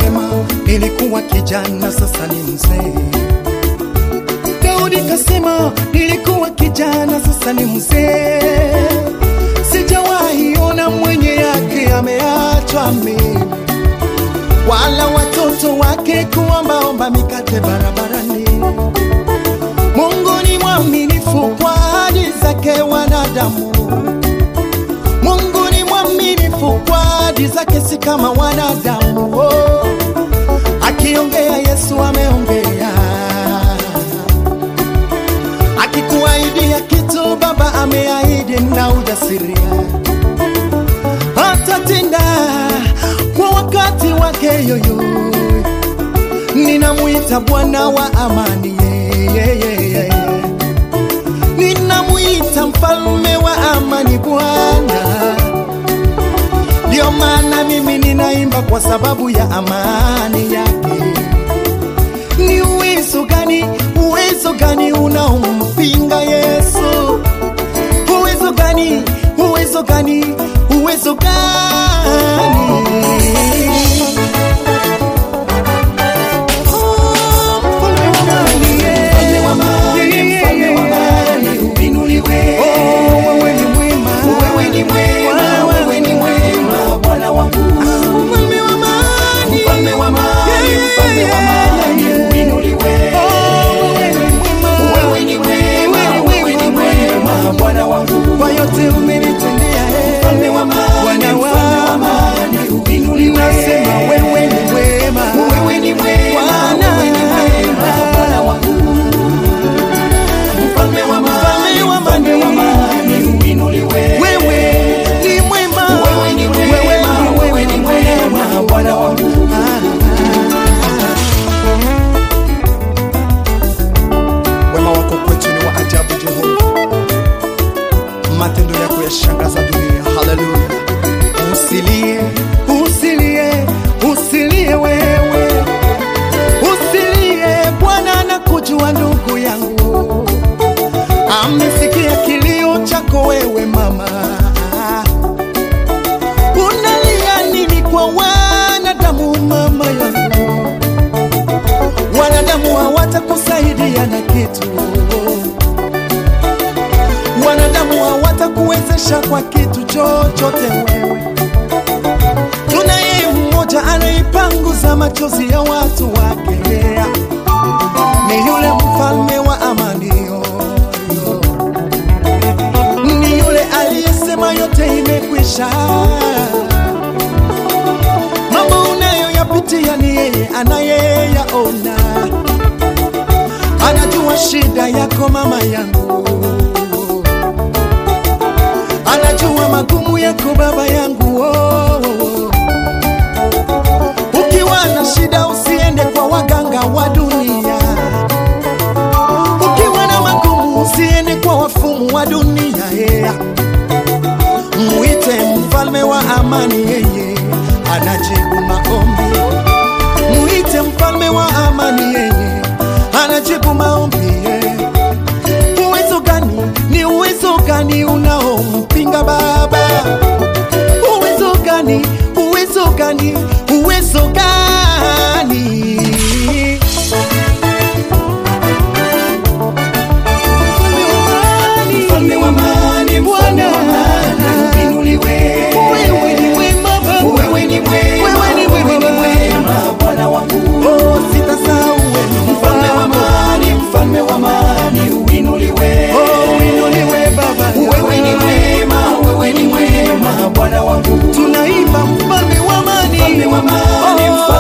kasema nilikuwa kijana, sasa ni mzee. Daudi kasema nilikuwa kijana, sasa ni mzee. Sijawahi ona mwenye yake ameachwa mimi, wala watoto wake kuombaomba mikate barabarani. Mungu ni mwaminifu kwa ahadi zake wanadamu. Mungu ni mwaminifu kwa ahadi zake, si kama wanadamu. Oh, akiongea Yesu ameongea, akikuahidia kitu Baba ameahidi na ujasiria, atatenda kwa wakati wake yoyo. Ninamwita Bwana wa amani, yeah, yeah, yeah, yeah. Ninamwita mfalme wa amani, Bwana. Ndio maana mimi ninaimba kwa sababu ya amani yake. Ni uwezo gani, uwezo gani unaompinga Yesu? Uwezo gani, uwezo gani, uwezo gani? Oh, mfalme wa amani, yeah. Mfalme wa amani, mfalme wa amani, uinuliwe. Oh, wewe ni mwema. Wewe ni mwema, wewe ni mwema, Bwana wangu. Mfalme wa amani. Mfalme wa amani, mfalme wa amani, uinuliwe. Wewe ni mwema, wewe ni mwema, Bwana wangu. Kwa yote umenitendea, eh. Mfalme wa amani, Bwana mfalme wa wangu. amani, uinuliwe. Nasema wewe ni mwema. Wewe ni mwema, Bwana. wewe ni mwema, Bwana wangu. Mfalme wa amani, mfalme wa amani, uinuliwe. Wewe ni mwema. Wewe ni mwema, wewe ni mwema, Bwana wangu. Wema wako kwetu ni wa ajabu, Jehova. Matendo yako yashangaza dunia. Haleluya. Usilie, usilie, usilie wewe, usilie. Bwana anakujua ndugu yangu, amesikia kilio chako wewe mama. Unalia nini kwa wanadamu mama yangu? Wanadamu hawatakusaidia na kitu, wanadamu hawatakuwezesha kwa kitu chochote wewe. Tunaye mmoja anaipanguza machozi ya watu wake, ni yule mfalme wa amani, yo, yo. ni yule aliyesema yote imekwisha. Mambo unayoyapitia ni yeye anayeyaona, anajua shida yako mama yangu, anajua magumu yako baba yangu. Oh, oh, oh. Ukiwa na shida usiende kwa waganga wa dunia, ukiwa na magumu usiende kwa wafumu wa dunia yeah. Mwite mfalme wa amani, yeye anajibu maombi. Mwite mfalme wa amani, yeye anajibu maombi. yeah. Uwezo gani? Ni uwezo gani unaompinga Baba? Uwezo gani? Uwezo gani? Uwezo gani? Mfalme wa amani, mfalme wa amani, uinuliwe. Wewe ni mwema Baba. Wewe ni mwema, Wewe ni wewe ni mwema. mwema, Bwana wangu. Oh, sitasahau wewe Mfalme wa amani, mfalme wa amani, uinuliwe. Oh, inuliwe Baba. Wewe ni mwema, wewe ni mwema, Bwana wangu. Tunaimba mfalme wa amani. Mfalme wa amani, Oh,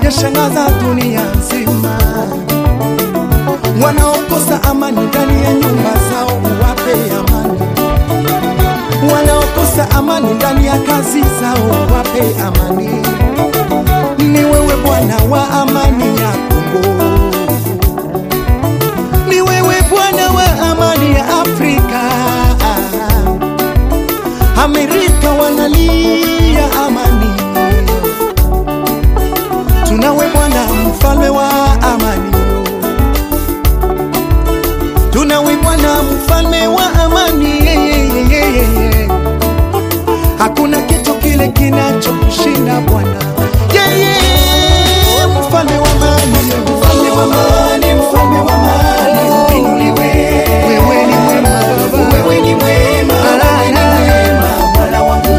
yashangaza dunia nzima. Wanaokosa amani ndani ya nyumba zao, uwape amani. Wanaokosa amani ndani ya kazi zao, wape amani. Ni wewe Bwana wa amani ya Kongo, ni wewe Bwana wa amani ya Afrika. Amerika wanalia amani, tunawe Bwana mfalme wa amani, tunawe Bwana mfalme wa amani. Hakuna kitu kile kinachokushinda Bwana, yeye mfalme wa amani, Mfalme wa amani, mfalme wa amani, uinuliwe. wewe ni mwema Baba. Wewe ni mwema, wewe ni mwema, Bwana wangu.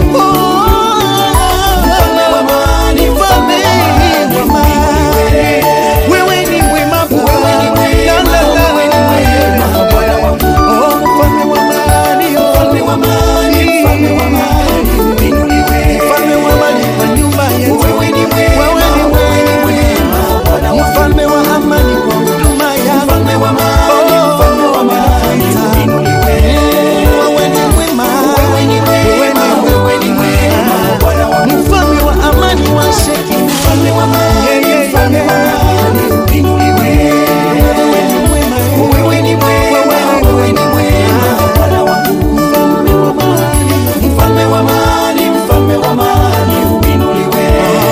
Mfalme wa amani, mfalme wa amani, uinuliwe. Wewe ni mwema Bwana. Wewe ni mwema, La, la, la. wewe ni mwema, Bwana wangu. Oh, mfalme wa amani, oh. Mfalme wa amani, mfalme wa amani, uinuliwe. Mfalme wa amani kwa nyumba yetu. Wewe ni mwema, Wewe ni wewe ni mwema, Bwana wangu. Mfalme wa amani kwa huduma yako. Mfalme wa amani, Oh, mfalme wa amani, uinuliwe. Wewe ni mwema. Wewe ni mwema, wewe ni mwema, Bwana wangu. Mfalme wa amani wa sheki. Mfalme wa amani, mfalme wa amani, uinuliwe. Wewe ni mwema. Wewe ni mwema, wewe ni mwema, Bwana wangu. Mfalme wa amani. Mfalme wa amani, mfalme wa amani, uinuliwe.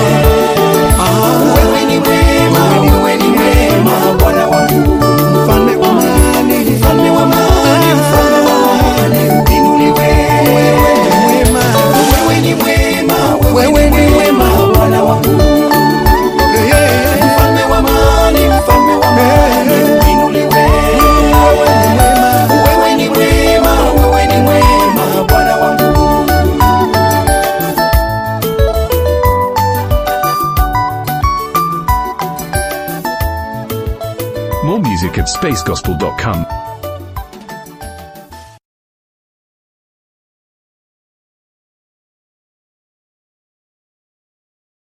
Wewe ni mwema, wewe ni mwema, Bwana wangu. Mfalme wa amani. Mfalme wa amani, mfalme wa amani, uinuliwe. Wewe ni mwema. Wewe ni mwema, Wewe ni mwema. Bwana wangu. Yeah, yeah. Mfalme wa amani, mfalme wa amani, uinuliwe. Wewe ni mwema, wewe ni mwema, Bwana wangu. More music at spacegospel.com.